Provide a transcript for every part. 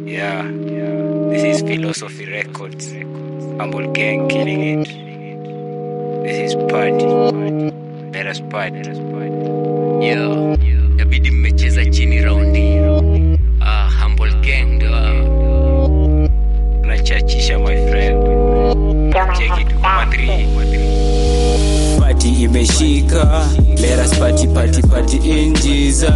Yeah, this is Philosophy Records. Humble Gang killing it. This is party. Let us party. Yo, inabidi mmecheza chini raundi. Ah, Humble Gang ndio hao. Tunachachisha my friend. Check it kwa 3. Party imeshika Let us party party party in Jesus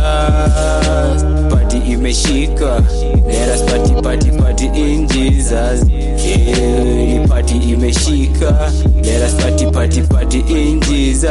Party imeshika Let us party party party in Jesus yeah, ni party imeshika Let us party party party in Jesus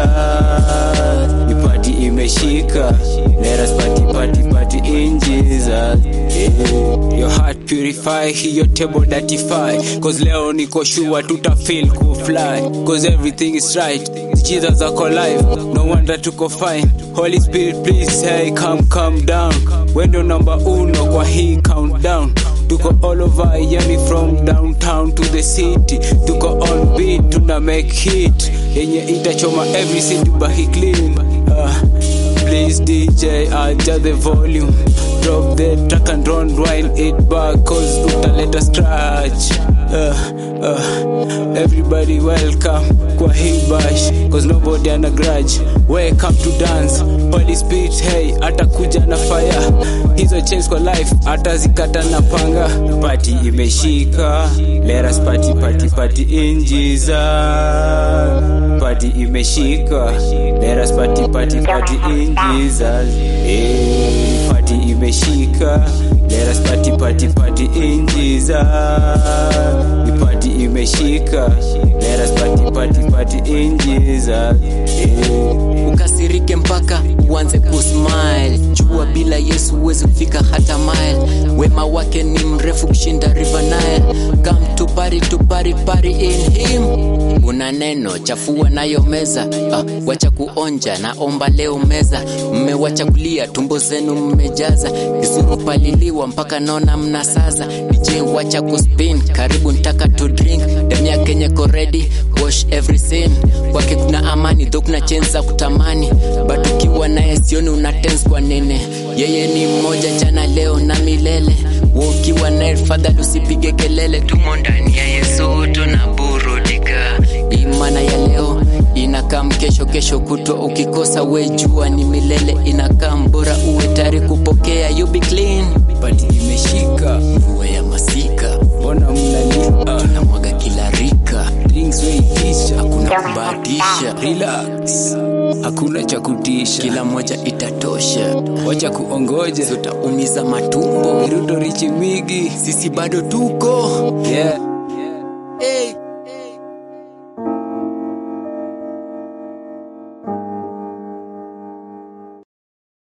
ni party imeshika Let us party party party in Jesus yeah. Your heart purify, your table datify Cause leo niko sure tuta feel cool fly Cause everything is right Jesus ako live, no wonder tuko fine Holy Spirit please hey come come down Wendo number uno kwa hii countdown tuko all over yani from downtown to the city tuko on beat tuna make hit yenye itachoma every city bahi clean uh, please dj adjust the volume drop the track and run wind it back cause utaleta scratch uh, uh, everybody welcome kwa hii bash cause nobody ana grudge welcome to dance holy spirit hey atakuja na fire hizo chains kwa life atazikata na panga party imeshika let us party party party in jesus party imeshika let us party party party in jesus hey, party imeshika let us party party party in jesus Ni party imeshika let us party party party in jesus hey. ukasirike mpaka uanze kusmile jua bila yesu huwezi kufika hata mile wema wake ni mrefu kushinda river nile come to party to party party in him una neno chafua nayo meza ah, wacha kuonja naomba leo meza mmewacha kulia tumbo zenu mmejaza vizuru paliliwa mpaka naona mnasaza dj wacha kuspin karibu ntaka to drink damu ya kenye koredi wash every sin kwake kuna amani dho kuna chenzi za kutamani but ukiwa naye sioni una tense kwa nene yeye ni mmoja jana leo na milele Wewe ukiwa naye fadhali usipige kelele tumo ndani ya yesu tunaburudika imana ya leo inakam kesho kesho kutwa ukikosa we jua ni milele inakam bora uwe tayari kupokea you be clean party imeshika mvua ya masika mbona mnalia tunamwaga kila rika drinks weitisha hakuna kubahatisha relax hakuna cha kutisha kila moja itatosha wacha kuongoja tutaumiza matumbo viruto richi migi sisi bado tuko yeah hey.